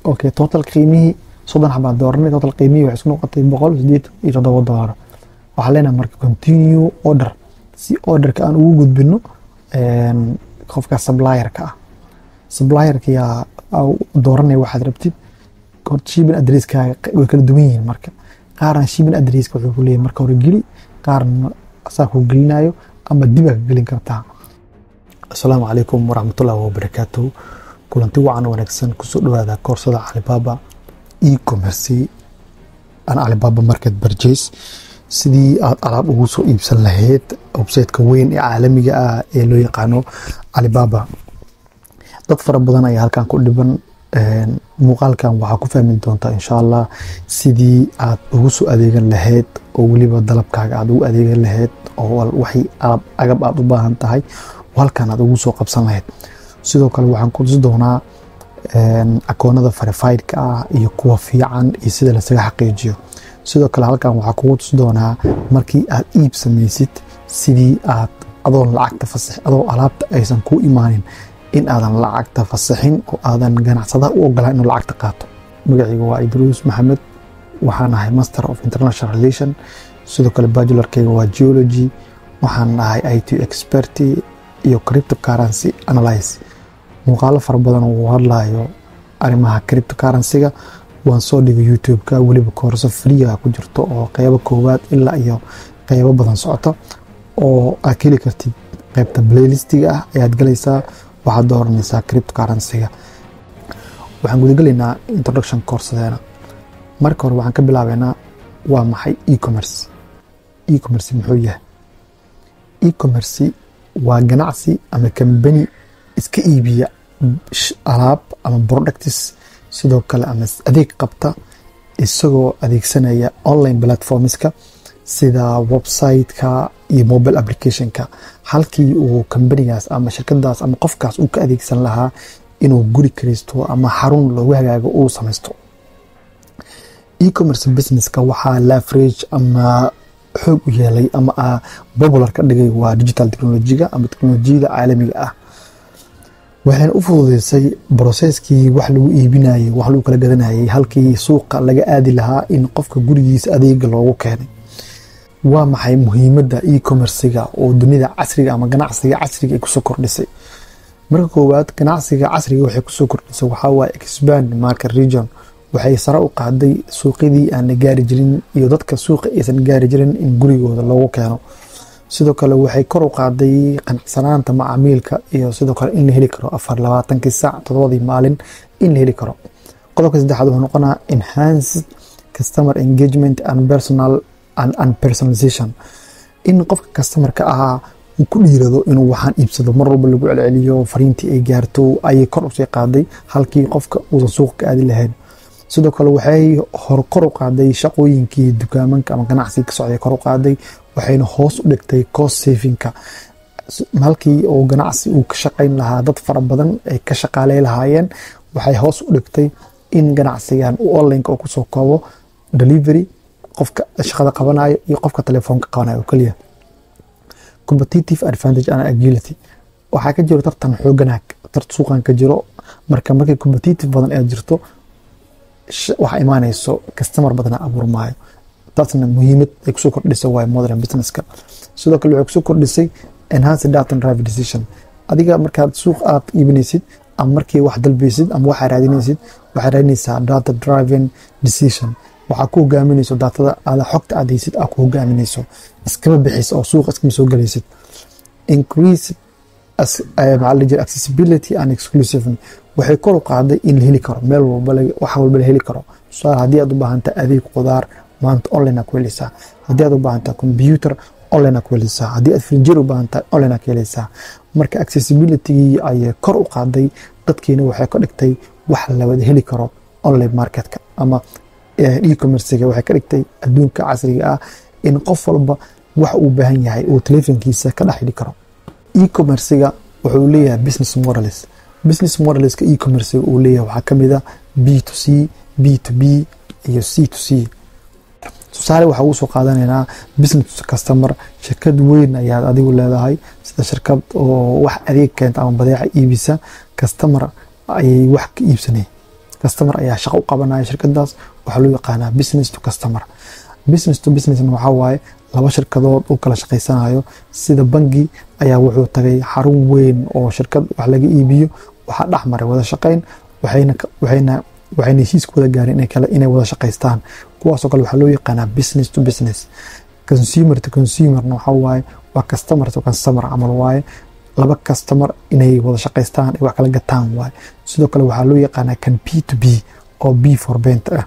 okay total qiimihii soddon xabaan dooranay total qiimihii waxay isku noqotay boqol sideetan iyo toddoba doolar waxaa leenahay marka continue order si orderka aan ugu gudbino qofka supplierka ah supplierka yaa dooranaya waxaad rabtid horta shipping addresskaaga way kala duwan yihiin marka qaarna shipping addresska wuxuu ku leeyahay marka hore geli qaarna asaa kuu gelinayo ama dibaa ka gelin kartaa asalaamu calaykum waraxmatullahi wabarakaatuhu kulanti wacan wanaagsan kusoo dhawaada koorsada calibaba e-commerce an calibaba market purchase sidii aad alaab ugu soo iibsan lahayd websiteka weyn ee caalamiga ah ee loo yaqaano calibaba dad fara badan ayaa halkan ku dhiban muuqaalkan waxaa ku fahmi doontaa insha allah sidii aad ugu soo adeegan lahayd oo weliba dalabkaaga aad ugu adeegan lahayd oo waxay alab agab aad u baahan tahay halkan aad ugu soo qabsan lahayd sidoo kale waxaan ku tusi doonaa akoonada verifiedka ah iyo kuwa fiican iyo sida lasaga xaqiijiyo sidoo kale halkan waxaa kugu tusi doonaa markii aad iib samaysid sidii aad adoon lacagta fasax adoo alaabta aysan kuu imaanin in aadan lacagta fasaxin oo aadan ganacsadaha u ogolaan inuu lacagta qaato magacayga waa idruus maxamed waxaan ahay master of international relation sidoo kale bajularkayga waa geology waxaan ahay i t expert iyo cryptocurrency analyze muuqaalo fara badan uu hadlayo arrimaha cryptocurrencyga waan soo dhigay youtube-ka weliba koorso freega ku jirto oo qeybo koowaad ilaa iyo qeybo badan socota oo aad ka heli kartid qeybta playlistiga ah ayaad galaysaa waxaad dooranaysaa cryptocurrencyga waxaan gudagelaynaa introduction koorsadeena marka hore waxaan ka bilaabeynaa waa maxay e-commerce e-commerce muxuu yahay e-commerce waa ganacsi ama kambani iska iibiya alaab ama products sidoo kale ama adeeg qabta isagoo adeegsanaya online platformska sida websiteka iyo mobile applicationka halkii uu kambanigaas ama shirkadaas ama qofkaas uu ka adeegsan lahaa inuu guri karisto ama xarun loogu hagaago uu samaysto e-commerce businesska waxaa lafarage ama xoog u yeelay ama popular ka dhigay waa digital technolojiga ama teknolojiyada caalamiga ah waxayna u fududeysay broseskii wax lagu iibinayay wax lagu kala gadanayay halkii suuqa laga aadi lahaa in qofka gurigiisa adeega loogu keenay waa maxay muhiimadda e-commerciga oo dunida casriga ama ganacsiga casriga ay kusoo kordhisay marka koowaad ganacsiga casriga waxay kusoo kordhisay waxaa waaye expand market region waxay sare u qaaday suuqyadii aan la gaari jirin iyo dadka suuqa aysan gaari jirin in gurigooda loogu keeno sidoo kale waxay kor u qaaday qanacsanaanta macaamiilka iyo sidoo kale in la heli karo afar labaatankii saac todobadii maalin in la heli karo qodobka saddexaad wuxuu noqonaa enhanced customer engagement and personal and personalization in qofka customerka ahaa uu ku dhiirado inuu waxaan iibsado mar walba lagu celceliyo fariintii ay gaarto ayay kor usii qaaday halkii qofka uusan suuqa ka aadi lahayn sidoo kale waxay hor kor u qaaday shaqooyinkii dukaamanka ama ganacsiga ka socday kor u qaaday waxayna hoos u dhigtay cost savinka halkii uu ganacsi uu ka shaqayn lahaa dad fara badan ay ka shaqaaley lahaayeen waxay hoos u dhigtay in ganacsigan u onlineka uu kusoo koobo delivery qofka shaqada qabanayo iyo qofka telefoonka qabanayo oo keliya competitive advantage and agility waxaa ka jiro tartan xooganaag tart suuqan ka jiro marka markii competitive badan ee jirto waxaa imaanayso customer badana abuurmaayo taasna muhiimad ay kusoo kordhisay waay modern businesska sidoo kale waxay kusoo kordhisay enhance data drive decision adiga markaad suuq aad iibinaysid ama markii wax dalbaysid ama waxaa raadinaysid waxaa raadinaysaa data driving decision waxaa ku hogaaminayso daatada aada xogta aad haysid aa ku hogaaminayso iskama bixis oo suuqa iskama soo galaysid increase maxaa la jira accessibility and exclusive waxay kor u qaaday in la heli karo meel walba wax walba la heli karo tusaale haddii aad u baahantaa adeeg qudaar maanta online aa ku helaysaa haddii aad u baahantaa computer online aa ku helaysaa haddii aad frinjeer u baahantaa online aa ka helaysaa marka accessibilitygii ayay kor u qaaday dadkiina waxay ka dhigtay wax la wada heli karo online marketka ama e-commerciga waxay ka dhigtay adduunka casriga ah in qof walba wax uu baahan yahay uu telefonkiisa ka dhex heli karo e-commerciga wuxuu leeyahay business models business modelska e-commerciga uu leeyahay waxaa kamid a b to c b to b iyo c to c tusaale waxaa ugu soo qaadanaynaa business customer shirkad weyn ayaad adigu leedahay sida shirkad oo wax adeeg keenta ama badeeca iibisa customer ayay wax ka iibsanay customer ayaa shaqo u qabanaya shirkadaas waxaa loo yaqaanaa business to customer business to businessna waxaa waaye laba shirkadood u kala shaqaysanayo sida bangi ayaa wuxuu tagay xarun weyn oo shirkad wax laga iibiyo waxaa dhex maray wada shaqayn waxayna waxayna waxayna heshiiska wada gaareen inay kale inay wada shaqaystaan kuwaasoo kale waxaa loo yaqaanaa business to business consumer to consumerna waxaa waaye waa customer to customer camal waaye laba customer inay wada shaqaystaan ay wax kala gataan waaye sidoo kale waxaa loo yaqaanaa kan b to b oo b for bent ah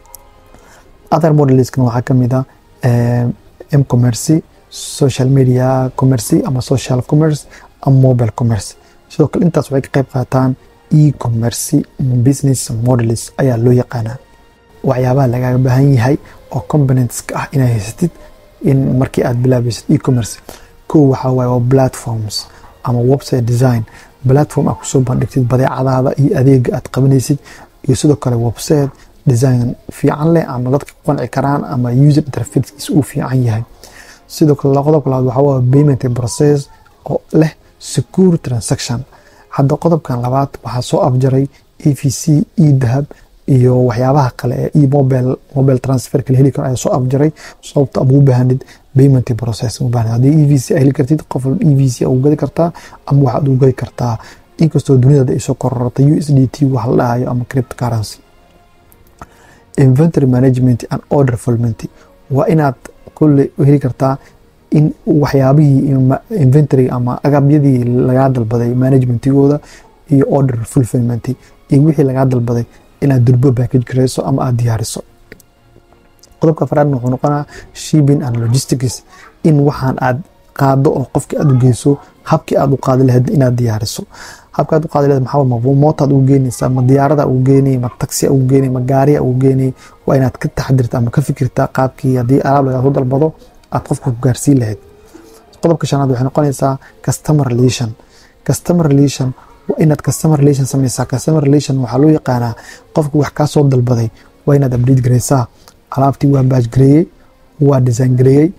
other modelskan waxaa ka mid ah mcommercy social media commercy ama social commerce ama mobile commerce sidoo kale intaas waxay ka qayb qaataan e-commercy business models ayaa loo yaqaanaa waxyaabaha lagaaga baahan yahay oo componentska ah inaa haysatid in markii aad bilaabaysid e-commerce kow waxaa waaye waa platforms ama website design platform aad kusoo bandhigtid badeecadaada iyo adeega aad qabanaysid iyo sidoo kale website design fiican leh ama dadka ku qanci karaan ama user interfacekiisa uu fiican yahay sidoo kale qodobka labaad waxaa waaye payment process oo leh secure transaction hadda qodobkan labaad waxaa soo afjaray e v c e dahab iyo waxyaabaha kale ee e mobile mobile transfer kala heli karo ayaa soo afjaray sababta aad ugu baahanid payment process u baahanid haddii e v c ay heli kartid qof e v c ugu gadi kartaa ama waxaad ugu gadi kartaa inkastoo duniyada ay soo korortay u s d t wax la dhahayo ama cryptocurrency inventory management and order fulfillment waa inaad kulle heli kartaa in waxyaabihii inventory ama agabyadii lagaa dalbaday managementigooda iyo order fulfillment iyo wixii lagaa dalbaday inaad durbo package gareyso ama aad diyaariso qodobka afraadna wuxuu noqonaa shipping and logistics in waxaan aad qaado oo qofki aad u geyso habkii aad u qaadi lahayd inaad diyaariso habka aad u qaadi lahayd maxaa ma mootaad ugu geynaysaa ma diyaarada ugu geynay ma taxi ugu geynay ma gaariya ugu geynay waa inaad ka taxdirta ama ka fikirtaa qaabkii haddii alaab lagaa soo dalbado aad qofka ku gaarsiin lahayd qodobka shanaad waxay noqonaysaa customer relation customer relation waa inaad customer relation sameysaa customer relation waxaa loo yaqaanaa qofka wax kaa soo dalbaday waa inaad update gareysaa alaabtii waa baaj gareeyey waa design gareeyey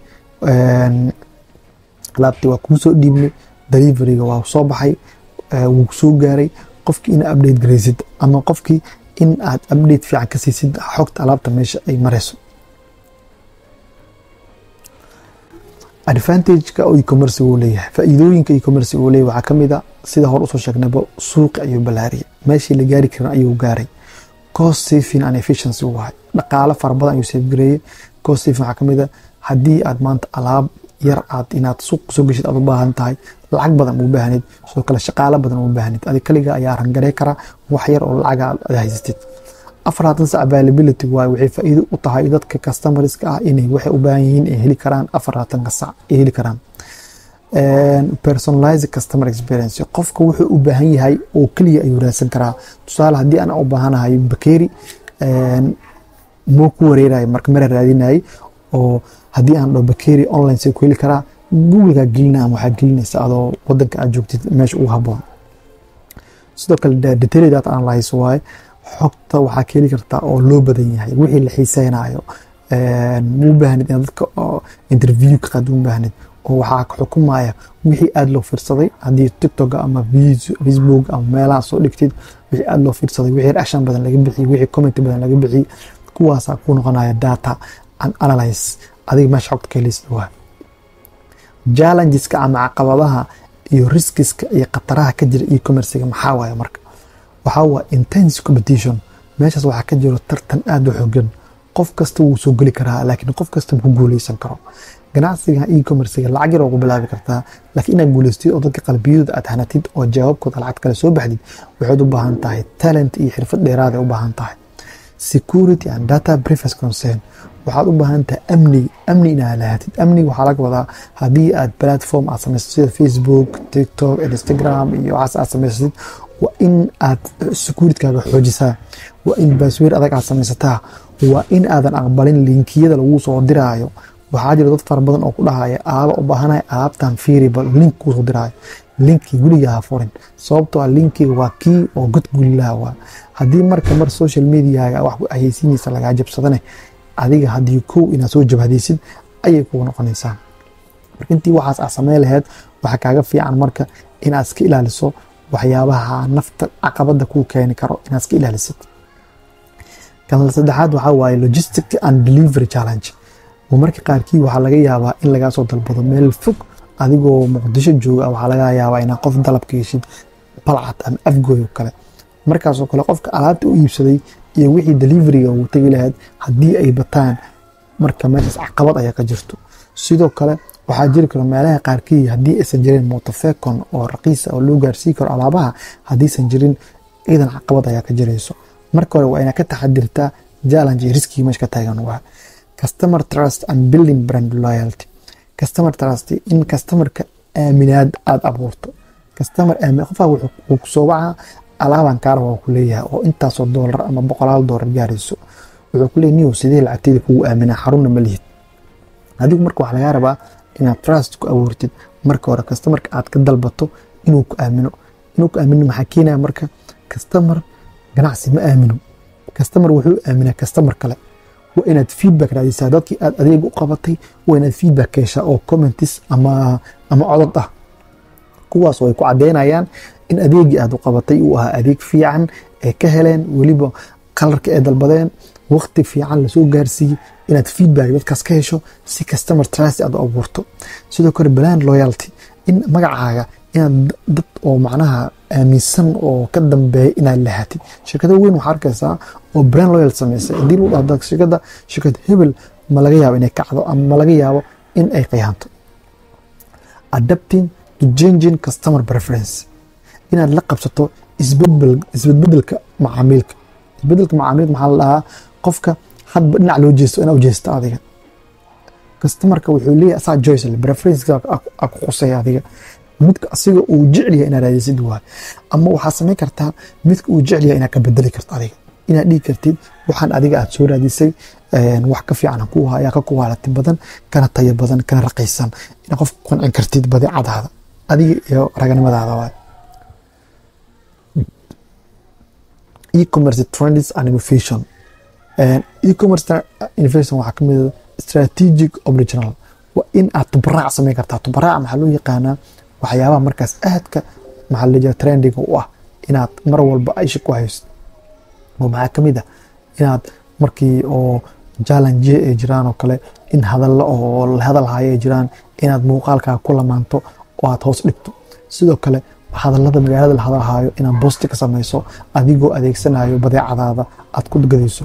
alaabtii waa kuu soo dhiibnay deliveryga waa soo baxay wuu soo gaaray qofkii ina update gareysid ama qofkii in aad update fiican ka siisid xogta alaabta meesha ay mareyso advantageka oo e-commerce uu leeyahay faa'iidooyinka e-commerce uu leeyahay waxaa ka mid a sida hore usoo sheegnayba suuqi ayuu ballaariyay meeshii la gaari karin ayuu gaaray cost saving and efficiency uu wahay dhaqaale fara badan ayuu safgareeyey cost saving waxaa ka mid a haddii aad maanta alaab yar aad inaad suuq soo geshid aad u baahan tahay lacag badan u baahnid sidoo kale shaqaale badan u baahnid adi kaliga ayaa rangarey kara wax yar oo lacaga aad haysatid afarlaatan sac availability waaye waxay faa'iido u tahay dadka customerska ah inay waxay u baahan yihiin ay heli karaan afarlaatanka sac ay heli karaan personalize customer experience qofka wuxuu u baahan yahay oo keliya ayuu raadsan karaa tusaale haddii aan u baahanahay bakeeri moo ku wareerayo marka mara raadinayay oo haddii aan dhaho bakeeri online say ku heli karaa googleka gelina ama waxaa gelinaysa adoo wadanka aad joogtid meesha ugu haboon sidoo kale detailed data analyze waaye xogta waxaa ka heli kartaa oo loo badan yahay wixii la xiiseynayo muu baahnid inaad dadka interview ka qaad u baahnid oo waxaa xukumaya wixii aada loo fiirsaday haddii tiktok ama facebook ama meelaha soo dhigtid wixii aada loo fiirsaday wixii reaction badan laga bixiyey wixii comment badan laga bixiyey kuwaasaa ku noqonaya data and analyze adiga meesha xogta ka helaysid waa challengeska ama caqabadaha iyo riskiska iyo khataraha ka jira e-commerciga maxaa waaye marka waxaa waa intense competition meeshaas waxaa ka jiro tartan aada u xogan qof kasta wuu soo geli karaa laakiin qof kasta ku guuleysan karo ganacsiga e-commerciga lacag yar oo ku bilaabi kartaa laakiin inaad guuleystid oo dadka qalbiyadooda aad hanatid oo jawaabkooda lacag kale soo baxdid waxaad u baahan tahay talent iyo xirfad dheeraad ay u baahan tahay security and data privacy concern waxaad u baahan tahay amni amni inaad lahaatid amniga waxaa laga wadaa haddii aad platform aad samaysid sida facebook tiktok instagram iyo waxaas aad samaysatid waa in aad securitkaaga xoojisaa waa in baasweer adag aad samaysataa waa in aadan aqbalin linkiyada lagu soo diraayo waxaa jira dad fara badan oo ku dhahaya alaaba u baahanaya alaabtan fiiriba link kuusoo diraayo linki weliga ha furin sababtoo ah linkiga waa kii oo god gulilaha waa haddii marka mar social mediaga wax hayeysiinaysa lagaa jabsadane adiga haddii kow inaad soo jabhadaysid ayay kugu noqonaysaa marka intii waxaas aad samayn laheyd waxaa kaaga fiican marka inaad iska ilaaliso waxyaabaha nafta caqabada kuu keeni karo inaad iska ilaalisid kan saddexaad waxaa waaye logistic and delivery challenge marmarka qaarkii waxaa laga yaabaa in lagaa soo dalbado meel fog adigoo muqdisho jooga waxaa laga yaabaa inaad qof dalabka heshid balcad ama afgooy oo kale markaasoo kale qofka alaabta u iibsaday iyo wixii deliveriga uu tegi lahayd haddii ay bataan marka meeshaas caqabad ayaa ka jirto sidoo kale waxaa jiri karo meelaha qaarkii haddii aysan jirin motofecon oo raqiisa oo loo gaarsii karo alaabaha haddiisan jirin ciidan caqabad ayaa ka jirayso marka hore waa inaad ka taxadirtaa challenge iyo riskii meesha ka taagan waa customer trust and building brand loyalty customer trust in customerka aaminaad aada abuurto customer aamin qofaa wuxuu kusoo wacaa alaaban kaara waa ku leeyahay oo intaasoo doolar ama boqolaal doolar gaarayso wuxuu ku leeyahay niyow sidee lacagteeda kugu aaminaa xarunna ma lihid adigu marka waxaa lagaa rabaa inaad trust ku abuurtid marka hore customerka aad ka dalbato inuu ku aamino inuu ku aamino maxaa keenaya marka customer ganacsi ma aamino customer wuxuu aaminaa customer kale waa inaad feedback raadisaa dadkii aad adeeg u qabatay waa inaad feedback ka heshaa oo commentis ama ama codod ah kuwaas oo ay ku caddeynayaan in adeegii aad u qabatay uu ahaa adeeg fiican ay ka heleen weliba kalarka ay dalbadeen waqti fiican lasoo gaarsiiyey inaad feedback dadkaas ka hesho si customer trust aad u abuurto sidoo kale brand loyalty in magacaaga inaad dad oo macnaha aaminsan oo ka dambeeya inaad lahatid shirkado weyn waxaa arkaysaa oo brand loyal samaysay haddii lagu dhahdo shirkada shirkad hebel ma laga yaabo inay kacdo ama ma laga yaabo in ay qiyaanto adapting to changing customer preference inaad la qabsato isbedbedelka macaamiilka isbedelka macaamiilka maxaa la dhahaa qofka hadba dhinac loo jeesto inaa u jeesta adiga customerka wuxuu leeyahay asaa joyce preference a ku qusaya adiga midka asiga uu jecel yahay inaad raadisid waay ama waxaa samayn kartaa midka uu jecel yahay inaad ka bedeli karto adiga inaad dhigi kartid waxaan adiga aad soo raadisay wax ka fiican ku ayaa ka kuwaalati badan kana tayo badan kana raqiisan inaad qof qancin kartid badeecadaada adiga iyo raganimadaada waay e-commerce trends and innovation e-commerce innovation waxaa kamid ah strategic original waa in aad tubaraac samayn kartaa tubaraac maxaa loo yaqaanaa waxyaabaha markaas aadka maxaa la jira trendiga u ah inaad mar walba aisha ku haysto oo maxaa kamid ah inaad markii oo challenge ay jiraan oo kale in hadallo oo la hadal hayo ay jiraan inaad muuqaalkaa ku lamaanto oo aad hoos dhigto sidoo kale hadallada magaalada la hadalhayo inaad boosti ka samayso adigoo adeegsanayo badeecadaada aad ku gadayso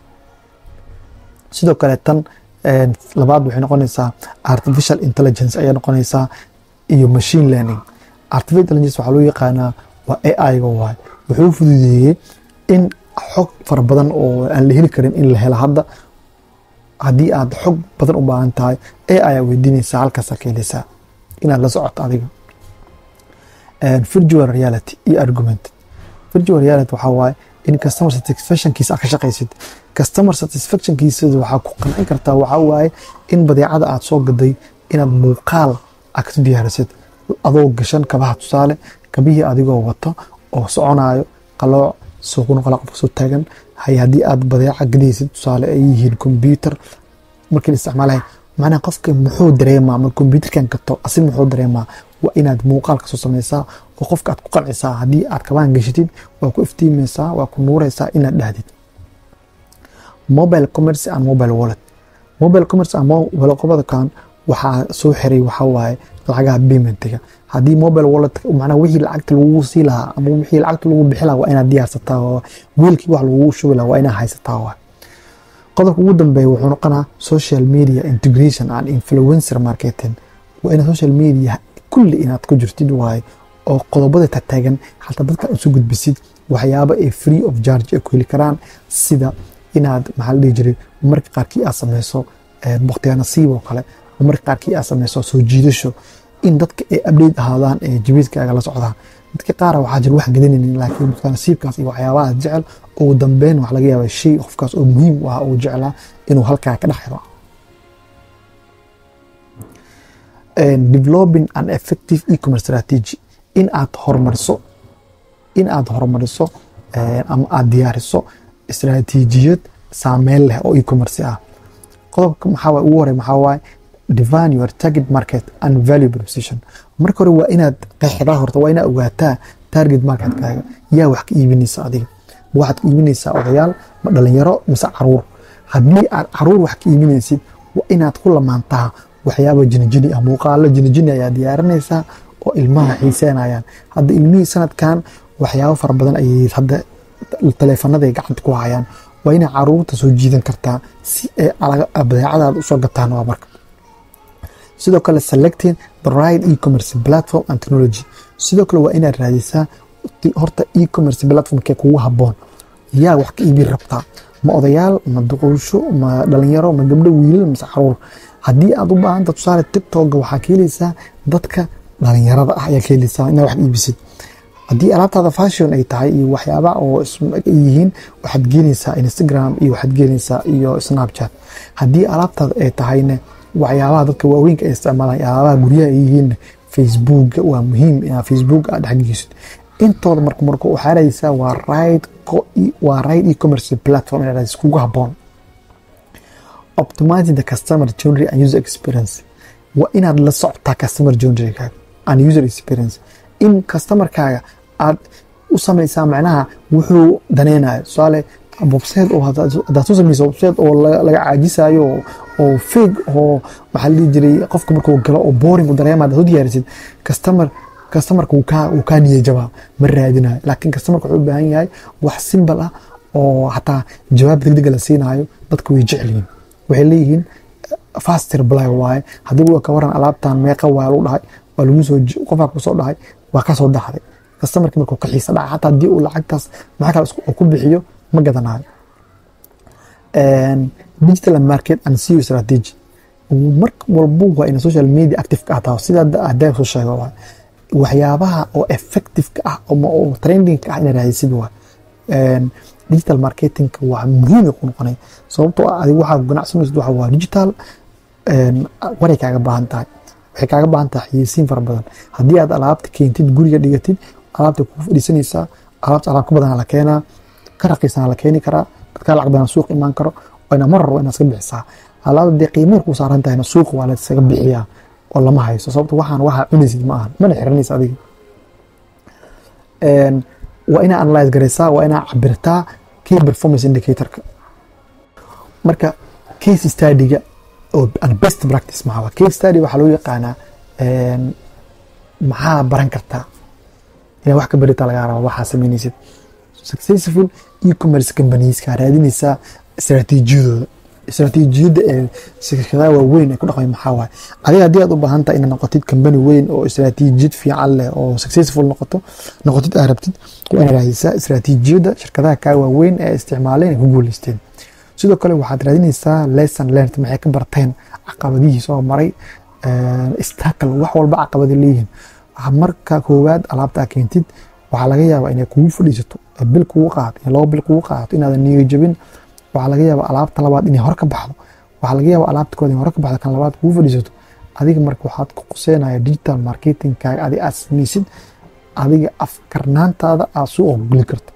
sidoo kale tan labaad waxay noqonaysaa artificial intelligence ayay noqonaysaa iyo machine learning artificial intelligence waxaa loo yaqaanaa waa AI-ga waay wuxuu fududeeyey in xog fara badan oo aan la heli karin in la helo hadda haddii aad xog badan u baahan tahay AI ayaa weydiinaysaa halkaasaa ka helaysaa inaad la socoto adiga virtual reality iyo argument virtual reality waxaa waaye in customer satisfactionkiisa aad ka shaqaysid customer satisfactionkiisa waxaa ku qancin kartaa waxaa waaye in badeecada aad soo gaday inaad muuqaal aad ka diyaarisid adoo gashan kabaha tusaale kabihii adigoo wato oo soconayo qalooc suuquna qalooc qofka soo taagan hay haddii aad badeeca gadaysid tusaale ay yihiin computer markii la isticmaalahay macnaha qofka muxuu dareemaa ma computerkan gato asin muxuu dareemaa waa inaad muuqaal kasoo samaysaa oo qofka aad ku qancisaa haddii aad kabaan gashatid waa ku iftiimaysaa waa ku nuuraysaa inaad dhahdid mobile commerce and mobile wallet mobile commerce and mobile qobadakan waxaa soo xiray waxaa waaye lacagaha paymentiga haddii mobile wallet macnaha wixii lacagta lagugu sii lahaa ama wixii lacagta lagu bixi lahaa waa inaad diyaarsataa oo wiilkii wax lagugu shubi lahaa waa inaad haysataa waa qodobka ugu dambeeya wuxuu noqonaa social media integration and influencer marketing waa inaad social media kulli inaad ku jirtid waaye oo qodobada tataagan xataa dadka isu gudbisid waxyaaba ay free of charge ay ku heli karaan sida inaad maxaa la dhihi jiray marka qaarkii aad sameyso baktiyaa nasiib oo kale marka qaarkii aad sameyso soo jiidasho in dadka ay update ahaadaan ee jabiidkaaga la socdaan dadka qaara waxaa jira wax gadanaynin laakiin baktiyaa nasiibkaas iyo waxyaabaha jecel ugu dambeyn wax laga yaaba shay qofkaas oo muhiim u ah uu jeclaa inuu halkaa ka dhex helo developing an effective e-commerce strategy in aad horumariso in aad horumariso ama aad diyaariso istaraatiijiyad saameyn leh oo e-commerce ah qodobka maxaa ugu horey maxaa waaye define your target market and value proposition marka hore waa inaad qeexdaa horta waa inaad ogaataa target marketkaaga yaa wax ka iibinaysa adiga ma waxaad ka iibinaysaa odayaal ma dhalinyaro mise caruur haddii aad caruur wax ka iibinaysid waa inaad ku lamaantaa waxyaaba jinijini ah muuqaalo jinijini ayaa diyaarinaysaa oo ilmaha xiiseenayaan hadda ilmihii sanadkan waxyaabo fara badan ayay hadda taleefanaday gacanta ku hayaan waa inay caruurta soo jiidan kartaa si ay badeecadaada usoo gataan waa marka sidoo kale selecting the right e-commerce platform and technology sidoo kale waa inaad raadisaa horta e-commerce platformkee kugu haboon yaa wax ka iibin rabtaa ma odayaal ma duqulsho ma dhalinyaro ma gabdho wiilal mise caruur haddii aad u baahanta tusaale tiktoka waxaa ka helaysaa dadka dhalinyarada ah ayaa ka helaysaa inaad wax iibisid haddii alaabtaada fashion ay tahay iyo waxyaaba oo yihiin waxaad geenaysaa instagram iyo waxaad geenaysaa iyo snapchat haddii alaabtaada ay tahayne waxyaabaha dadka waaweynka ay isticmaalaan alaabaha guryaha ay yihiin facebook waa muhiim inaad facebook aad dhexgeysid intooda marka marka waxaa raadaysaa waa right waa right e-commerce platform inaad raadis kugu haboon optimizing the customer journey and user experience waa inaad la socotaa customer journey and user experience in customerkaaga aad u samaysaa macnaha wuxuu daneynayo tusaale website oo hadaad soo samaysa website oo laga caajisayo oo fake oo maxaa la dhihi jiray qofka markuu galo oo boring u dareema hadaad u diyaarisid customer customerka wuu kaa wuu kaa niyay jabaa ma raadinayo laakiin customerka wuxuu u baahan yahay wax simple ah oo xataa jawaab degdega la siinayo dadka way jecel yihiin waxay leeyihiin fast reply waaye haddii uu ka waran alaabtan meeqa waa lagu dhahay waa lagu soo qofaa kusoo dhahay waa ka soo dhaxday customerki markuu ka xiisa dhaca xataa haddii uu lacagtaas maxaa kale uu ku bixiyo ma gadanayo digital market and CEO strategy mar walbo waa ina social media active ka ahtaa sida haddaa soo sheego waa waxyaabaha oo effective ka ah oo trending ka ah ina raadisid waa digital marketing waa muhiim ku noqonay sababtoo ah adiga waxaa ganacsanaysid waxa waa digital waray kaaga baahan tahay waxay kaaga baahan tahay xayeysiin fara badan haddii aad alaabta keentid guriga dhigatid alaabta kuu fadhiisanaysaa alaabta alaab ka badan la keenaa ka raqiisana la keeni karaa dadkaa lacag badan suuq imaan karo waana mar rabo inaad iska bixisaa alaabta dee qiimay kuu saaran tahayna suuqa waa la iskaga bixiyaa oo lama hayso sababto waxaan waxaa cunaysid ma ahan mana xiranaysa adiga waa inaa analyze garaysaa waa inaa cabirtaa key performance indicatorka marka case studyga oo best practice maxaa case study waxaa loo yaqaanaa maxaa baran kartaa inaad wax ka baritaa lagaa raba waxaa samaynaysid successful e-commerce companieska raadinaysaa istaraatiijiyadooda istaraatiijiyadda ee shirkadaha waaweyn ay ku dhaqmay maxaa waaye adiga haddii aad u baahan tahay inaad noqotid company weyn oo istaraatiijiyad fiican leh oo successful noqoto noqotid aad rabtid waa inaad raadisaa istaraatiijiyadda shirkadaha kaa waaweyn ee isticmaaleen ay ku guuleysteen sidoo kale waxaad raadinaysaa lesson learned maxay ka barteen caqabadihii soo maray istakal wax walba caqabada leeyihiin marka koowaad alaabta keentid waxaa laga yaabaa inay kugu fadhiisato bil kugu qaato iyo labo bil kugu qaato inaadan niyo jabin waxaa laga yaabaa alaabta labaad inay hor ka baxdo waxaa laga yaabaa alaabta kood inay hor ka baxdo kan labaad kugu fadhiisato adiga marka waxaad ku quseynaya digital marketingkaaga adiga aad samaysid adiga afkarnaantaada aad suu ogoli karto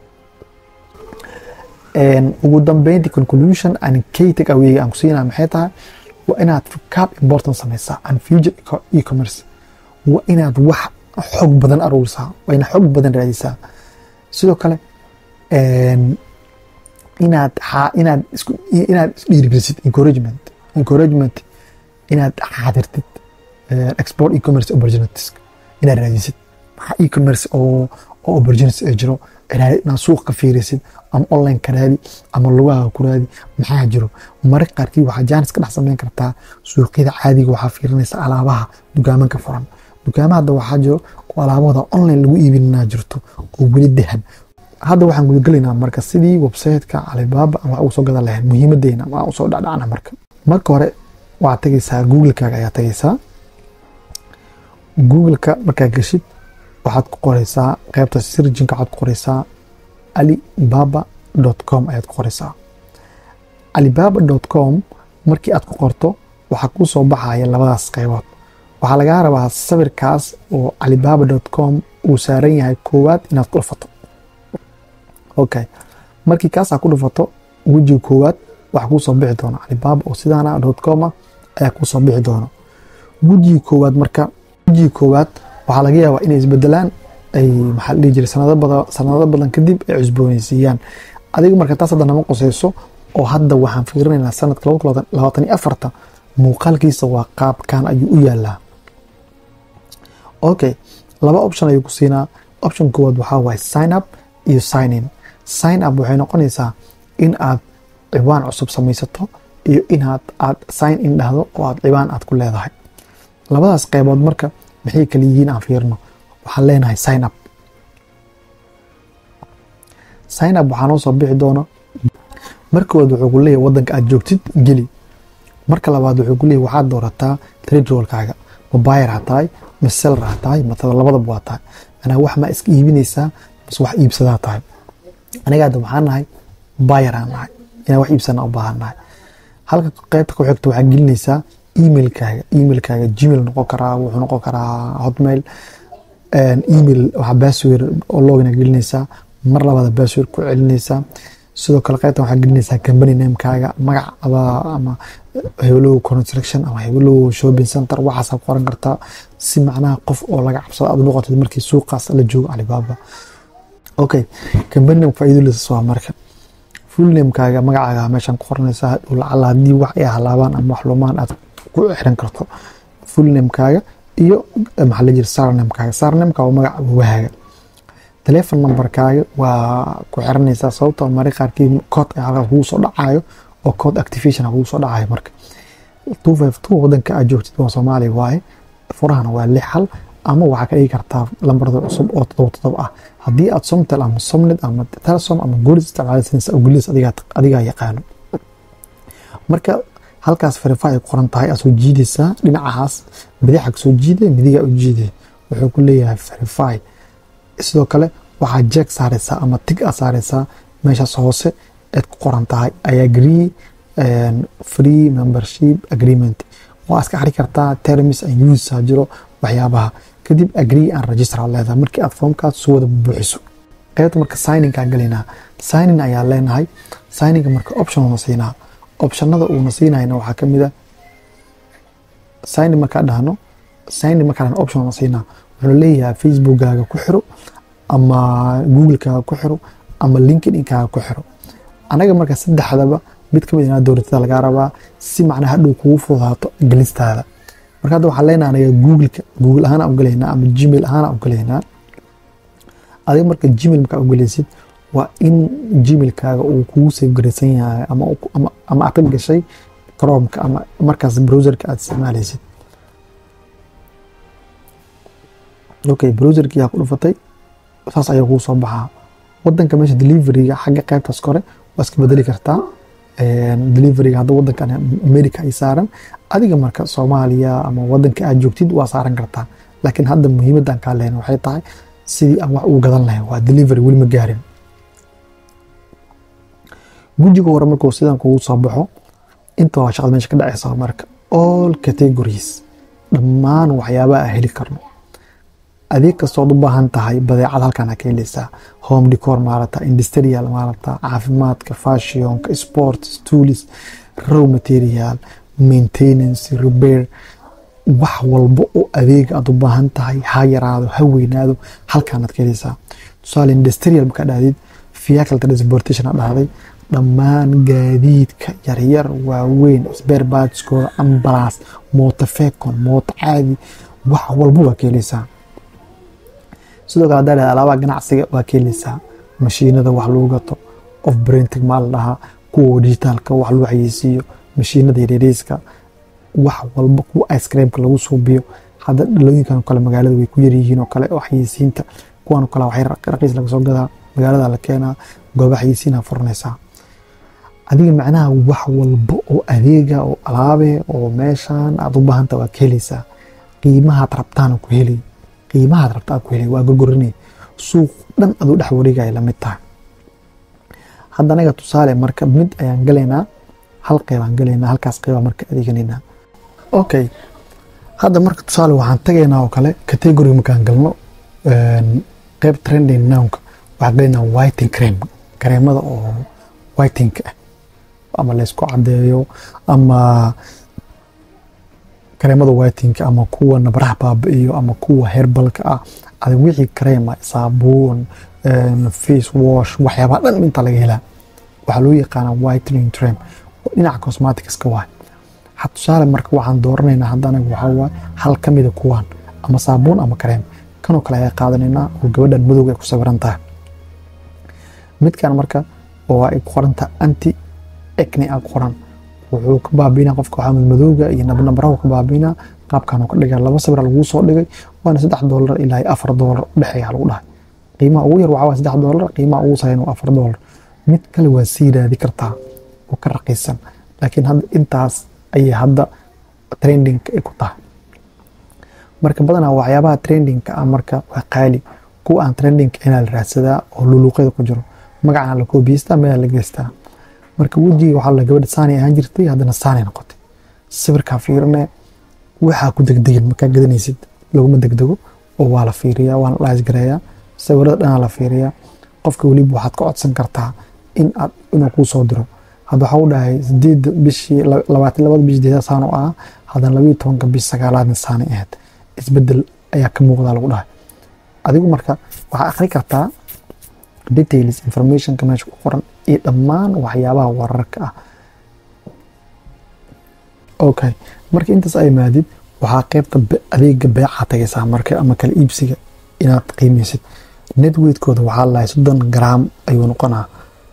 ugu dambeynti conclusion and key take away aan ku siinaya maxay tahay waa inaad recap important samaysaa and future e-commerce waa inaad wax xog badan aruurisaa waa inaad xog badan raadisaa sidoo kale inaad inaad isku inaad isdhiirigelisid encouragement encouragement inaad xaadirtid export e-commerce opportunities inaad raadisid maxaa e-commerce oo oo opportunities ay jiro inaad suuq ka fiirisid ama online ka raadi ama lugaha ku raadi maxaa jiro marka qaarkii waxaa jaanis ka dhex samayn kartaa suuqyada caadiga waxaa fiirinaysa alaabaha dukaamanka furan dukaamaha hadda waxaa jiro oo alaabahooda online lagu iibinaa jirto oo weli dahan hadda waxaan gudagelaynaa marka sidii websiteka calibaaba aan wax ugu soo gadan lahayn muhiimadeena aan usoo dhacdhacna marka marka hore waxaad tagaysaa googlekaaga ayaa tagaysaa googleka markaad geshid waxaad ku qoreysaa qaybta sirjinka waxaad ku qoreysaa alibaba com ayaad ku qoreysaa alibaba com markii aad ku qorto waxaa kuu soo baxaya labadaas qaybood waxaa lagaa rabaa sawirkaas oo alibaba com uu saaran yahay koowaad inaad ku dhufato okay markii kaasaa ku dhufato wejiga koowaad waxaa kuu soo bixi doona alibaba oo sidaana com ayaa kuu soo bixi doona wejiga koowaad marka wejiga koowaad waxaa laga yaabaa inay isbedelaan ay maxaa la dhihi jiray sanado badan sanado badan kadib ay cusboonaysiiyaan adiga marka taas hadda nama qusayso oo hadda waxaan fiirinaynaa sanadka laba kun labaatan iyo afarta muuqaalkiisa waa qaabkan ayuu u yaalaa okay laba option ayuu ku siinaa option koowaad waxaa waaye sign up iyo sign in sign up waxay noqonaysaa in aad ciwaan cusub samaysato iyo inaad aad sign in dhahdo oo aad ciwaan aad ku leedahay labadaas qaybood marka maxay kala yihiin aan fiirno waxaan leenahay sign up sign up waxaa noo soo bixi doona markood wuxuu ku leeyahay wadanka aad joogtid geli marka labaad wuxuu ku leeyahay waxaad doorataa trade rollkaaga ma buyer ha tahay ma seller ha tahay matada labadaba waa tahay manaa wax ma iska iibinaysaa bas wax iibsadaa tahay aniga hadda waxaan nahay buyer aan nahay inaan wax iibsana u baahan nahay halka qaybta ku xigta waxaa gelinaysaa emailkaaga emailkaaga gmail noqon karaa wuxuu noqon karaa hotmail email waxaa password oo login gelinaysaa mar labaada password ku celinaysaa sidoo kale qaybtan waxaa gelinaysaa company namekaaga magac ama heblow construction ama heblow shopping center waxaasaa ku qoran kartaa si macnaha qof oo laga cabsado aad noqotid markii suuqaas la joogo alibaba okay company name faa'iido leysas waa marka full namekaaga magacaaga meeshaan ku qoranaysaa lacala haddii wax ay halaabaan ama wax lumaan aad ku xiran karto full namekaaga iyo maxaa la jira sarnamekaaga sarnameka waa magaca wahaaga telefon numberkaaga waa ku xiranaysaa sababtoo mari qaarkii kood halkaas kugu soo dhacayo oo code activation kugu soo dhacayo marka two five two wadanka aad joogtid waa soomaaliya waaye furahana waa lix hal ama waxaa ka dhigi kartaa lambarda cusub oo todoba todoba ah haddii aad somtel ama somned ama telesom ama goolis isticmaalaysanaysa goolis adigaa yaqaano marka halkaas verify ay qoran tahay aad soo jiidaysaa dhinacahaas bidixaa ka soo jiide midigaa u jiide wuxuu ku leeyahay verify sidoo kale waxaa jeeg saaraysaa ama tig aad saaraysaa meeshaas hoose eed ku qoran tahay i agree free membership agreement waa iska xari kartaa terms and uses jiro waxyaabaha kadib agree and register aad leedahay markii aad foomkaas soo wada buuxiso qaybta marka signingaa galaynaa signing ayaa leenahay signinga marka option una siinaa optionada uuna siinayna waxaa kamid a signing markaa dhahno signing markaa dhahno option una siinaa wuxuu leeyahay facebookkaaga ku xiro ama googlekaaga ku xiro ama linkedin-kaaga ku xiro anaga marka saddexdaba mid kamid inaa dowlatada lagaa rabaa si macnaa hadhow kugu fududaato gelistaada marka hadda waxaan leenahay anaga googleka google ahaan u galaynaa ama gmail ahaan u galaynaa adiga marka gmail markaa u galaysid waa in gmailkaaga uu kugu safgaraysan yahay ama ama aad ka gashay chromeka ama markaas browserka aad isticmaalaysid okay browserkii yaa ku dhufatay saas ayaa kugu soo baxaa wadanka meesha deliveryga xagga qaybtaas kore waa iska bedeli kartaa deliveryga hadda wadankan america ay saaran adiga marka soomaaliya ama wadanka aad joogtid waa saaran kartaa laakiin hadda muhiimadan kaa lehen waxay tahay sidii aan wax ugu gadan lahayn waa delivery weli ma gaarin gujiga hore markuu sidan kugu soo baxo inta waa shaqada meesha ka dhacaysa marka all categories dhammaan waxyaabaha aan heli karno adeeg kastood u baahan tahay badeecad halkan ka heleysaa home decor maarata industrial maarata caafimaadka fashionka sports tools row material maintenance repair wax walba oo adeega aad u baahan tahay ha yaraado ha weynaado halkaanaad ka heleysaa tusaale industrial markaa dhahdid vehicle transportation a dhahday dhammaan gaadiidka yaryar waaweyn spare partskooda ambulance moto fecon moto caadi wax walba waa ka heleysaa sidoo kale hadaa alaabaha ganacsiga waa ka heleysaa mashiinada wax lagu gato of printing maa la dhahaa kuwa digitaalka wax lagu xayeysiiyo mashiinada yaryariiska wax walba kuwa ice creamka lagu suubiyo hadda dhalooyinkan kale magaalada way ku yaryihiin oo kale oo xayeysiinta kuwan kale waxay raqiis laga soo gadaa magaalada la keenaa gooba xayeysiina furanaysaa adiga macnaha wax walba oo adeega oo alaabe oo meeshan aad u baahanta waa ka heleysaa qiimahaad rabtaan ku helay qiimahaad rabtaa ku helay waa gorgorinay suuq dhan aduu dhex wareegaya lamid tahay hadda anaga tusaale marka mid ayaan galaynaa hal qeybaan galaynaa halkaas qeybaa marka adeeganaynaa okay hadda marka tusaale waxaan tagaynaa oo kale category markaan galno qeyb trending nownka waxaan galaynaa whiting cream kareemada oo whitingka ah ama laysku cadeeyo ama kareemada whitingka ama kuwa nabraha baabi'iyo ama kuwa herbalka ah adig wixii kareema saabuun face wash waxyaabaha dhan inta laga helaa waxaa loo yaqaana whitening trim dhinaca cosmeticska waay ha tusaale marka waxaan dooranaynaa hadda anaga waxaa waay hal ka mida kuwaan ama saabuun ama kareem kanoo kale ayaa qaadanaynaa oo gabadhan madowga ay ku sawiran tahay midkan marka oo ay ku qoran tahay anti acne a qoran wuxuu ka baabiinaa qofka waxaa madmadowga iyo nabnabarahu ka baabiinaa qaabkan uu ka dhigay laba sawir laguu soo dhigay waana saddex doolar ilaa iyo afar doolar udhexeeya lagu dhahay qiimaha ugu yar waxaa waa saddex doolar qiimaha ugu sareyn waa afar doolar mid kale waa sii raadi kartaa oo ka raqiisan laakiin hadda intaas ayay hadda trendingka ay ku tahay marka badanaa waxyaabaha trendingka ah marka waa qaali kuwa aan trendingka inaa la raadsadaa oo luluuqyada ku jiro magacana la koobiyeystaa meelaa la geystaa marka wejiga waxaa la gabadha saani ahaan jirtay haddana saani noqotay sawirkaa fiirine waxaa ku degdegin markaa gadanaysid laguma degdego oo waa la fiiriyaa waana dhaasgareeyaa sawirada dhanaa la fiiriyaa qofka weliba waxaad ka codsan kartaa in aad inuu kuu soo diro hadda waxaa u dhahay sideedda bishii labaatan labada bishi deeda saan u ah haddana labayo tobanka bish sagaalaadna saani ahayd isbedel ayaa ka muuqdaa lagu dhahay adigu marka waxaa akhri kartaa details informationka meesha ku qoran iyo dhammaan waxyaabaha wararka ah okay marka intaas ay maadid waxaa qeybta adeega beeca tagaysaa marka ama kala iibsiga inaad qiimeysid netweigtkooda waxaa lahay soddon gram ayuu noqonaa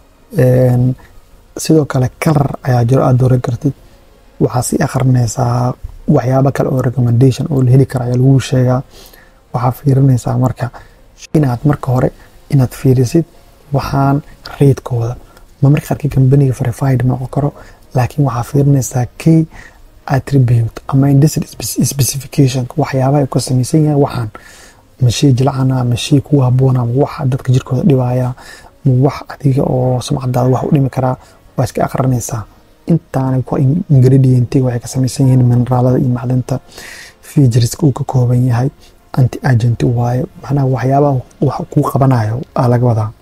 sidoo kale kalar ayaa jiro aad dooran kartid waxaa sii akhrinaysaa waxyaabo kale oo recommendation oo la heli kara ayaa lagu sheegaa waxaa fiirinaysaa marka inaad marka hore inaad fiirisid waxaan reydkooda ma marka qaarkii kambaniga verified ma noqon karo laakiin waxaa fiirinaysaa key attribute ama industry specification waxyaabaha ka samaysan yahay waxaan mashii jilcana mashii kugu haboona ma wax dadka jirkooda dhibaya ma wax adiga oo sumcadaada wax u dhimi karaa waa iska aqrinaysaa intaana ku ingredientiga waxay ka samaysan yihiin mineraalada iyo macdanta featureska uu ka kooban yahay anti agent waaye macnaha waxyaabaha wax kuu qabanayo aa laga wadaa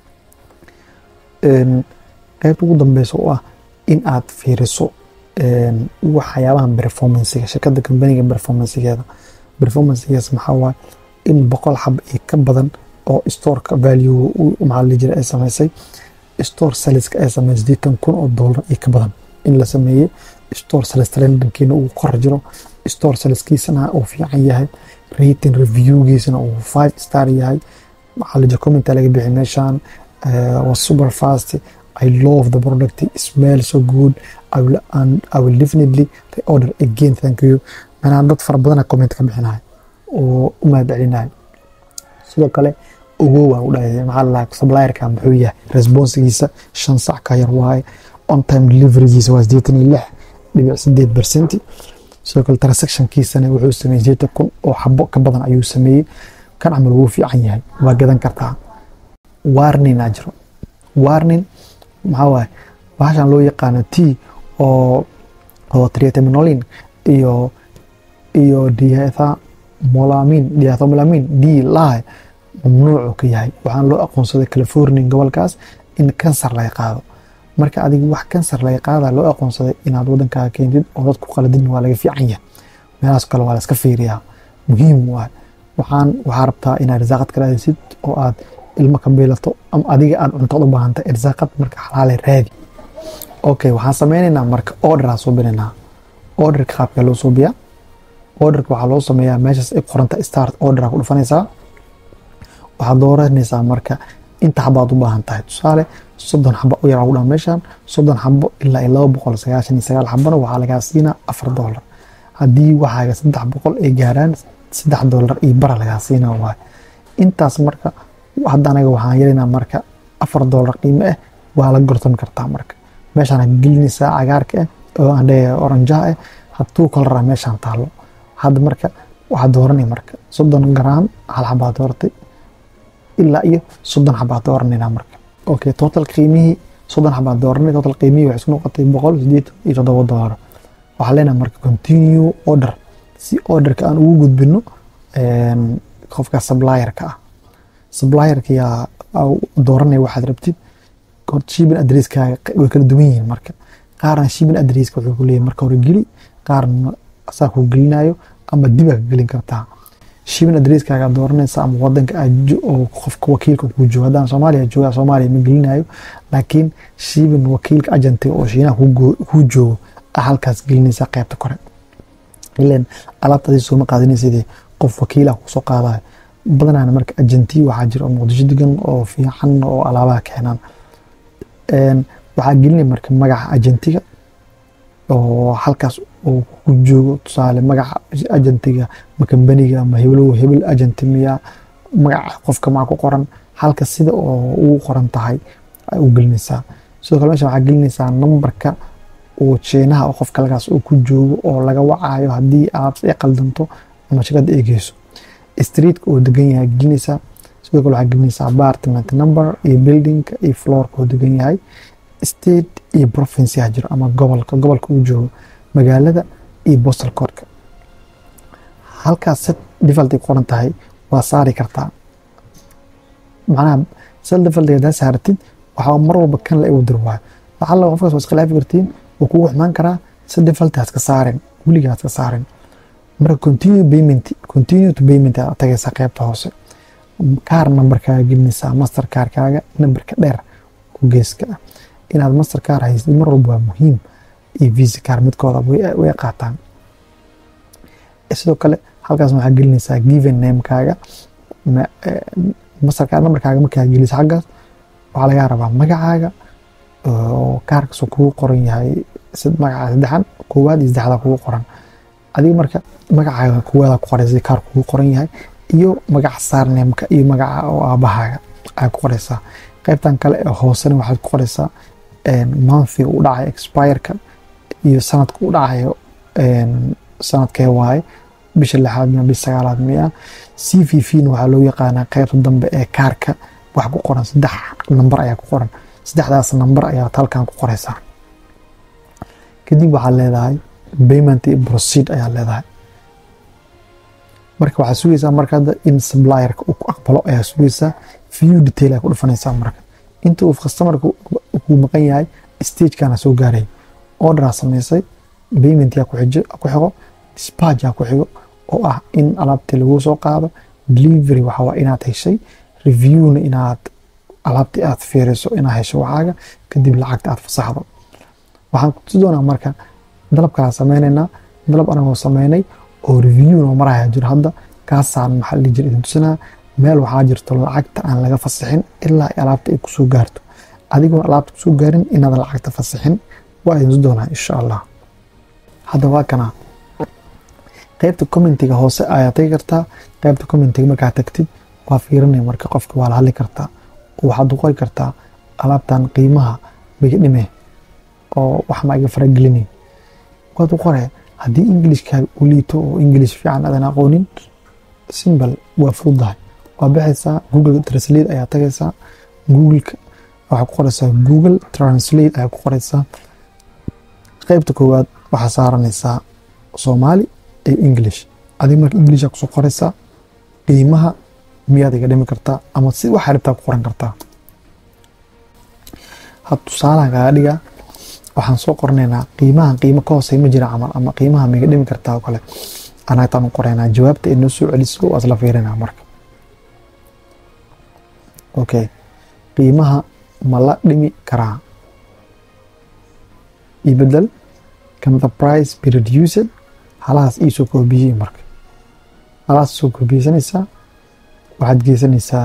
qaybta ugu dambeysa oo ah in aad fiiriso waxyaabahan performancega shirkadda kambaniga performancegeeda performancegeeda maxaa waaye in boqol xab iyo ka badan oo storeka value maxaa la jira ay samaysay store saleska ay samaysay sideetan kun oo dollar iyo ka badan in la sameeyey store sales trendinkiina uu kor jiro store saleskiisana uu fiican yahay rating reviewgiisana uu five star yahay waxaa la jira commenta laga bixi meeshan was super fast I love the product it smells so good I will, and I will definitely order again thank you manaa dad fara badana comment ka bixinahay oo u mahadcelinaya sidoo kale ogow waan u dhahay maxaa la supplierka muxuu yahay responsigiisa shan sac ka yar waaye on time deliverygiisa waa sideetan iyo lix dhibic sideed percent sidoo kale transactionkiisana wuxuu sameeyey sideetan kun oo xabo ka badan ayuu sameeyey kan camal wuu fiican yahay waa gadan kartaa warning aa jiro warning maxaa waaye bahashan loo yaqaano t oo oo triateminolin iyo iyo diethomolamin diethomolamin d lahay mamnuucu ka yahay waxaan loo aqoonsaday california gobolkaas in kansar laga qaado marka adiga wax kansar laga qaada loo aqoonsaday inaad wadankaaga keentid oo dadku qaladin waa laga fiican yahay meelahaas kale waa la iska fiiriyaa muhiim waay waxaan waxaa rabtaa inaad risaaqad ka raadisid oo aad ilmo ka biilato ama adiga aad cuntood u baahantay irsaaqad marka xalaale raadi okay waxaan sameynaynaa marka orderaa suubinaynaa orderka qaabka loo suubiyaa orderka waxaa loo sameeyaa meeshaas ay qoranta start orderaa ku dhufanaysaa waxaad dooranaysaa marka inta xabaad u baahan tahay tusaale soddon xabo u yaraa ugu dhaa meeshan soddon xabo ilaa iyo laba boqol sagaashan iyo sagaal xabona waxaa lagaa siinaa afar doolar haddii waxaaga saddex boqol ay gaaraan saddex doolar iyo bara lagaa siinaa waay intaas marka hadda anaga waxaan yelinaa marka afar doolar qiimo ah waa la gortami kartaa marka meeshaan gelinaysaa cagaarka ah oo aan leeyahay oranjaha ah hadduu kalaraa meeshaan taalo hadda marka waxaad dooranay marka soddon garaam hal xabaad dooratay ilaa iyo soddon xabaad dooranaynaa marka okay total qiimihii soddon xabaad dooranay total qiimihii waxay isku noqotay boqol sideetan iyo toddoba doolar waxaa leenahay marka continue order si orderka aan ugu gudbino qofka supplierka ah supplierka yaa dooranaya waxaad rabtid shipping addresskaaga way kala duwan yihiin marka qaarna shipping addresska wuxuu ku leeyahay marka hore geli qaarna asaa kuu gelinayo ama dibaa ka gelin kartaa shipping adresskaaga dooranaysa ama wadanka aad oo qofka wakiilka kuu joogo haddaan soomaaliya jooga soomaaliya ma gelinayo laakiin shipping wakiilka agentiga oo shiinaha kuu joogo a halkaas gelinaysa qeybta kore ilan alaabtaadii sooma qaadinaysidii qof wakiilah kusoo qaadayo badanaana marka agentiya waxaa jira oo muqdisho degan oo fiican oo alaabaha keenaan waxaa gelinaya marka magaca agentiga oo halkaas uu ku joogo tusaale magaca agentiga ma kambaniga ma heblow hebel agenti miya magaca qofka maa ku qoran halka sida oo ugu qoran tahay u gelinaysaa sidoo kale mesha waxaa gelinaysaa nambarka uu jiinaha oo qofka halkaas uu ku joogo oo laga wacayo haddii alaabta ay qaldanto ama shirkadda ay geyso streetka uu degan yahay gelinaysaa sidoo kale waxaa gelinaysaa apartment number iyo buildingka iyo floorka uu degan yahay state iyo province jiro ama gobolka gobolka uu joogo magaalada iyo postal codeka halkaas set default ay qoran tahay waa saari kartaa macnaha set default hadaa saaratid waxaa mar walba kan la igu dir waayo lacalla qofkaas waa iskhilaafi kartiin wuu kugu xumaan karaa set default ha iska saarin weligaa ha iska saarin marka continue payment continue to payment aad tagaysaa qaybta hoose kaar nambarkaaga gelinaysaa master kaarkaaga nambarka dheer ku geeska ah inaad master kaar haystid mar walba waa muhiim iyo visa kaar midkooda way qaataan sidoo kale halkaas waxaa gelinaysaa given namekaaga master kaar nambarkaaga markaa geliso xaggaas waxaa lagaa rabaa magacaaga oo kaarkaasoo kugu qoran yahay magaca saddexan koowaad iyo saddexda kugu qoran adiga marka magacaaga koowaada ku qoraysa kaar kugu qoran yahay iyo magaca saarneemka iyo magaca oo aabahaaga ayaa ku qoraysaa qaybtan kale ee hoosena waxaad ku qoraysaa monthga u dhacayo expireka iyo sanadka u dhacayo sanadkee waaye bisha lixaad miya bisha sagaalaad miya c v v na waxaa loo yaqaanaa qaybta dambe ee kaarka wax ku qoran saddex namber ayaa ku qoran saddexdaas namber ayaad halkan ku qoraysaa kadib waxaad leedahay payment iyo proceed ayaa leedahay marka waxaad sugaysaa marka hadda in supplierka uu ku aqbalo ayaa sugaysaa view detail ayaa ku dhufanaysaa marka inta uu customerka kuu maqan yahay stagekana soo gaaray orderaa samaysay payment yaa ku xigo dispatch yaa ku xigo oo ah in alaabtii lagu soo qaado delivery waxa waa inaad heshay reviewna inaad alaabtii aad fiiriso inaad hesho waxaaga kadib lacagta aad fasaxdo waxaan kutusi doonaa marka dalab kalaa sameynaynaa dalab anagoo sameynay oo review noo maraya jiro hadda kaasaan maxaa la jira idin tusinaa meel waxaa jirto lacagta aan laga fasixin ilaa alaabta ay kusoo gaarto adigoon alaabta kusoo gaarin inaad lacagta fasixin waa idin tusi doonaa insha allah hadda waa kana qaybta commentiga hoose ayaa tagi kartaa qaybta commentiga markaa tagtid waa fiirinaya marka qofka waa la hadli kartaa waxaad qori kartaa alaabtan qiimaha miga dhime oo wax ma iga faragelinayn waad u qore haddii ingilishkaaga u liito oo ingilish fiican aadan aqoonin simbal waa fududahay waa baxaysaa google translate ayaa tagaysaa googleka waxaa ku qoraysaa google translate ayaa ku qoraysaa qaybta koowaad waxaa saaranaysaa soomaali iyo english adig marka englisha kusoo qoraysaa qiimaha miyaad iga dhimi kartaa ama si waxaa rabtaa ku qoran kartaa had tusaalahan kaaga dhigaa waxaan soo qoranaynaa qiimahan qiimo ka hoosey ma jira camal ama qiimaha miga dhimi kartaa oo kale anagtaan u qoraynaa jawaabta ay noo soo celiso waa isla fiirinaa marka okay qiimaha ma la dhimi karaa ibedel can the price be reduced halahaas iisoo koobiyey marka halahaas soo koobiyeysanaysaa waxaad geysanaysaa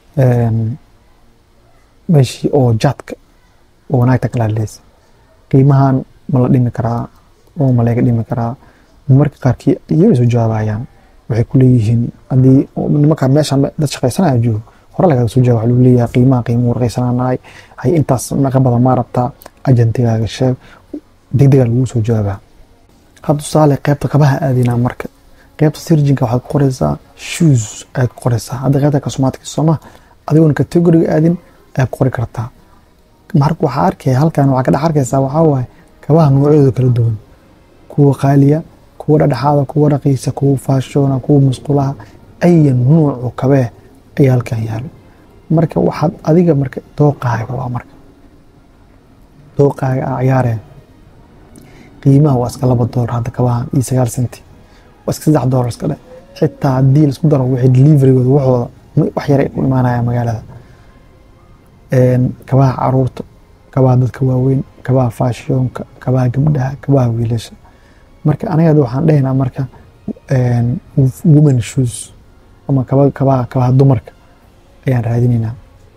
meeshii oo jaadka oo wanaagta kala hadleysa qiimahan ma la dhimi karaa oo ma laga dhimi karaa marka qaarkii iyaga soo jawaabayaan waxay ku leeyihiin haddii nimanka meeshan dad shaqaysanaya joogo hore lagaga soo jawaab waxa lagu leeyahay qiimaha qiimuhu warqaysananahay hay intaas naqa badan maa rabtaa ajantigaaga sheeg degdega lagu soo jawaabaa hadda tusaale qaybta kabaha aadinaa marka qaybta sirjinka waxaad ku qoraysaa shoes ayaad ku qoraysaa hadda qaybta kasumaatka sooma adigoon categoriga aadin ayaad ku qori kartaa marka waxaa arkaya halkan waxaa ka dhex arkaysaa waxaa waaye kabaha noocyadooda kala duwan kuwa qaaliya kuwa dhadhexaada kuwa raqiisa kuwa faashoona kuwa musqulaha aya nuucu kabee ayaa halkan yaalo marka waxaad adiga marka dooqaaga waa marka dooqaaga a ciyaareen qiimaha waa iska laba doolar hadda kabahan iyo sagaal senti waa iska saddex doolar iska dhe xitaa haddii laisku daro wixii deliverygooda waxooda wax yar ay ku imaanaya magaalada kabaha caruurta kabaha dadka waaweyn kabaha faashiyonka kabaha gabdhaha kabaha wiilasha marka anaga waxaan dhehaynaa marka women shoes ama kabaha kabaha dumarka ayaan raadinaynaa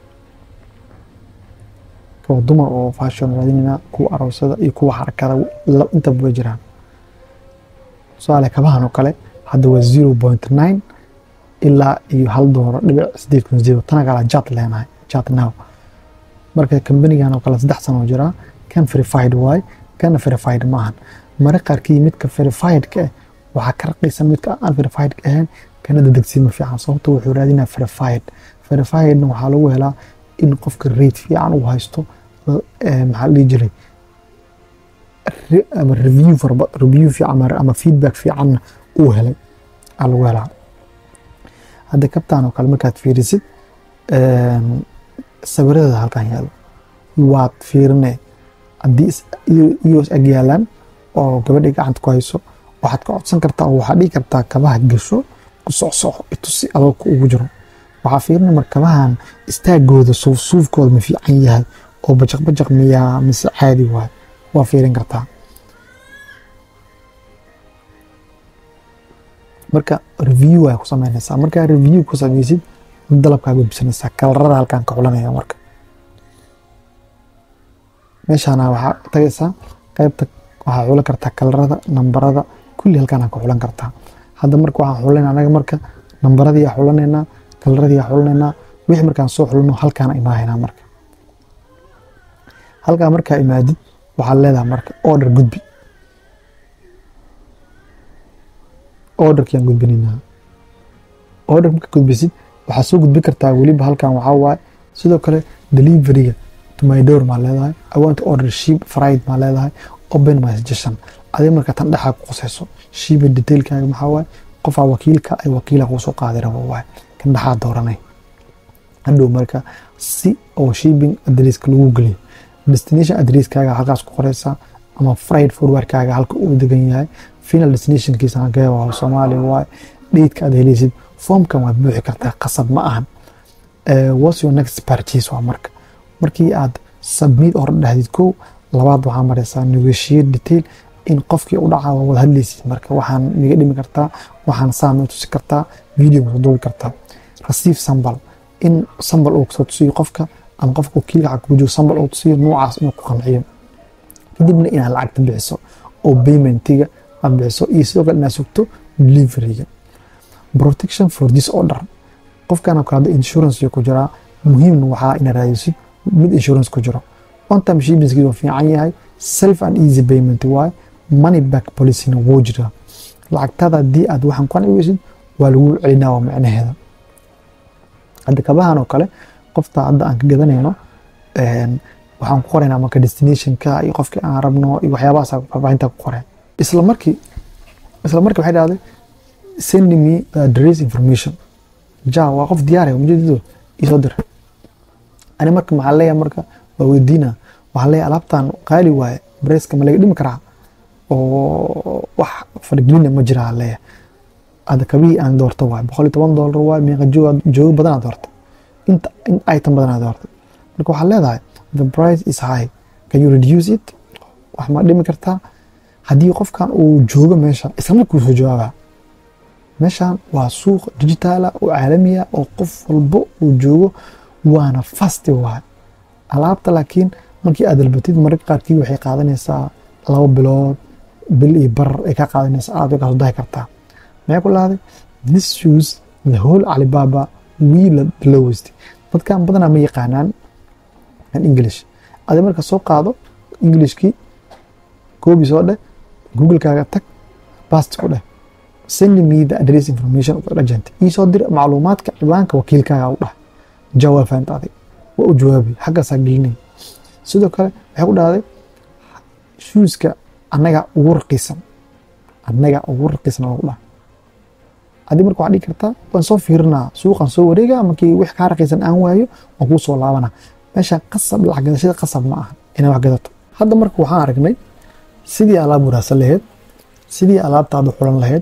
kaba dumar oo fashion raadinaynaa kuwa aroosada iyo kuwa xarakada intaba way jiraan tusaale kabahan oo kale hadda waa zero point nine ilaa iyo hal doolar dhibic sideed kun zero tana kala jat leenahay jat now marka kambanigan oo kale saddex sano jiraa kan verified waay kana verified maahan mare qaarkii midka verifiedka ah waxaa ka raqiisan midka aan verified ahayn kana dadegsiima fiican sababta wuxuu raadinaa verified verifiedna waxaa lagu helaa in qofka rate fiican uu haysto maxaa la dhihi jiray ama review farba review fiican ama feedback fiicanna uu helay aa lagu helaa hadda kabtaan oo kale markaad fiirisid sawiradeeda halkan yaalo waad fiirine haddii iyos ag yaalaan oo gabadhii gacanta ku hayso waxaad ka codsan kartaa oo waxaad dhigi kartaa kabaha gasho ku socsoco itusi adoogka ugu jiro waxaa fiirina mar kabahan istaagooda suufsuufkooda ma fiican yahay oo bajaq bajaq miyaa mise caadi waay waa fiirin kartaa marka review ay ku samaynaysaa markaa review ku samaysid dalabkaa gudbisanaysaa kalarada halkaan ka xulanaya marka meeshaana waxaa tagaysaa qaybta waxaa xulan kartaa kalarada nambarada kulli halkaan ka xulan kartaa hadda marka waxaan xulanayna anaga marka nambaradii aa xulanaynaa kalaradii aa xulanaynaa wixii markaan soo xulano halkaana imaahaynaa marka halkaa markaa imaadid waxaad leedahay marka order gudbi orderkiaan gudbinaynaa order marka gudbisid waxaad soo gudbin kartaa weliba halkan waxaa waaye sidoo kale deliveryga to my door maa leedahay i want to order sheep fried maa leedahay open my suggestion adiga marka tan dhexaa ku qusayso sheepa detailkaaga maxaa waaye qofaa wakiilka ay wakiila kuu soo qaadi rabo waaye kan dhexaa dooranay hadhow marka si oo shipping adresska lagu geliyo destination adresskaaga halkaas ku qoraysaa ama fried forwardkaaga halka uu degan yahay final destinationkiisa hagee waa soomaaliya waaye dheydka aad helaysid foomkan waad buuxi kartaa qasab ma ahan what's your next purchase waa marka markii aad submit hore dhahdid kow labaad waxaa maraysaa negotiate detail in qofkii u dhacaa waa wada hadlaysid marka waxaan miga dhimi kartaa waxaan saama tusi kartaa video soo duubi kartaa receive sambal in sambal uu soo tusiyo qofka ama qofka wakiilka xag kugu jiro sambal uu tusiyo noocaas inuu ku qanciyo kadibna inaad lacagta bixiso oo paymentiga aad bixiso iyo sidoo kale inaad sugto deliveryga protection for this order qofkana kale insurance ku jiraa muhiimna waxaa inaad raadisid mid insurance ku jiro on time shippingskiisa waa fiican yahay self and easy payment waaye money back policyna wuu jiraa lacagtada haddii aad waxaan ku qanci weysid waa lagu celinaa waa macnaheeda hadda kabahan oo kale qofta hadda aan ka gadanayno waxaan ku qoraynaa marka destinationka iyo qofkii aan rabno iyo waxyaabahaas faahfaahinta ku qoreen isla markii isla markii waxay dhahday send me the address information ja waa qof diyaaraya ujeedadu isoo dir ani marka maxaa leeyahay marka waa weydiina waxaa leeyahay alaabtan qaali waaye bareeska ma laga dhimi karaa oo wax fargelina ma jira leeyahay hadda kabihii aan doorto waaye boqol iyo toban doolar waaye meeqa jooga joogo badanaa doorta inta in item badanaa doorta marka waxaa leedahay the price is high can you reduce it wax ma dhimi kartaa haddii qofkan uu joogo meesha isla markuu soo jawaabaa meeshan waa suuq digitaala oo caalamiya oo qof walbo uu joogo waana fasti waay alaabta laakiin markii aad dalbatid mararka qaarkii waxay qaadanaysaa laba bilood bil iyo bar ay ka qaadanaysaa aad way kasoo dahi kartaa maxay ku lahday this shoes the whole alibaba we the lowest dadkan badanaa ma yaqaanaan an english adi marka soo qaado englishkii koobi soo dheh googlekaaga tag bast ku dheh send me the address information of the agent iisoo dir macluumaadka ciwaanka wakiilkaaga u dhah jawaab fahamta adig waa u jawaabi xaggaasaa gelinay sidoo kale waxay ku dhahday shuuska annaga ugu raqiisan annaga ugu raqiisan lagu dhah adi marka waxaa dhigi kartaa waan soo fiirinaa suuqan soo wareega markii wix kaa raqiisan aan waayo waan kuu soo laabana meesha qasab lacag gadashada qasab ma aha inaad wax gadato hadda marka waxaan aragnay sidii alaab wanaagsan lahayd sidii alaabtaada xulan lahayd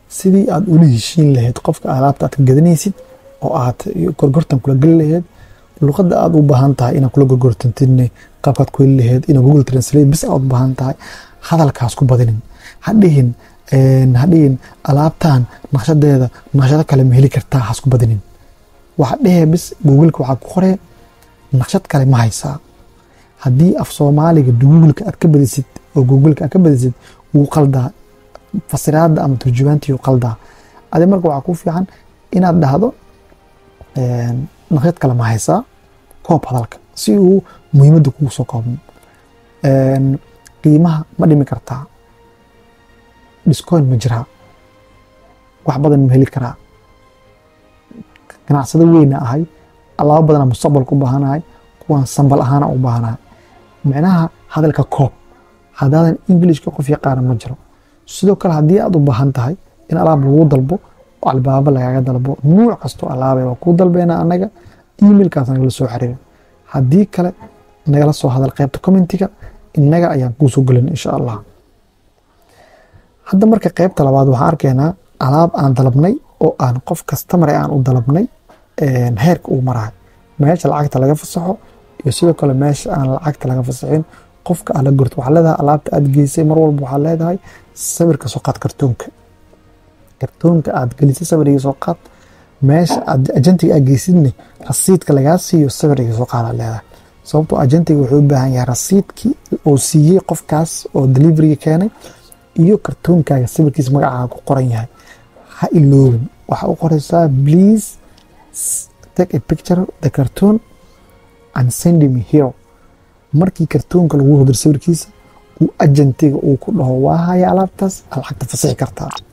sidii aad ula heshiin lahayd qofka alaabta aad ka gadanaysid oo aad gorgortan kula geli lahayd luqadda aad u baahan tahay inaad kula gorgortantidne qaabkaad ku heli lahayd ina google translate bis aad u baahan tahay hadalkaas ku badinin hadhihin hadhihin alaabtan naqshadeeda naqshado kale ma heli kartaa has ku badinin waxa dhehe bis googleka waxaa ku qoree naqshad kale ma haysaa haddii af soomaaliga googleka aad ka badisid oo googleka aad ka badisid wuu qaldaa fasiraada ama turjumaantii wuu qaldaa adi marka waxaa ku fiican inaad dhahdo naqshad kale ma haysaa koob hadalka si uu muhiimadda kugu soo koobno qiimaha ma dhimi kartaa discoin ma jiraa wax badan ma heli karaa ganacsado weyna ahay alaabo badana mustaqbalka u baahanahay kuwaan sambal ahaana u baahanahay micnaha hadalka koob haddaadan englishka qof yaqaana ma jiro sidoo kale haddii aad u baahan tahay in alaab lagu dalbo oo albaabo lagaaga dalbo nuuc kastoo alaabe waa kuu dalbeena annaga emailkaas nagala soo xiriira haddii kale nagala soo hadal qaybta commentiga innaga ayaan kuu soo gelin insha allah hadda marka qaybta labaad waxaan arkaynaa alaab aan dalabnay oo aan qof kastamar aan u dalabnay heerka uu marahay meesha lacagta laga fasaxo iyo sidoo kale meesha aan lacagta laga fasaxin qofka aad la gorto waxaa leedahay alaabta aad geysay mar walba waxaa leedahay sawirka soo qaad kartoonka kartoonka aad gelisay sawir iga soo qaad meesha aad ajantiga aad geysidne rasiidka lagaa siiyo sawir iga soo qaada leedahay sababtoo ajantiga wuxuu u baahan yahay rasiidkii uu siiyey qofkaas oo deliveriga keenay iyo kartoonkaaga sawirkiisa magacaaga ku qoran yahay ha iloobin waxaa u qoraysaa please take a picture the cartoon and send me here markii kartoonka lagu hodir sawirkiisa uu ajantiga uu ku dhaho waa haya alaabtaas lacagta fasixi kartaa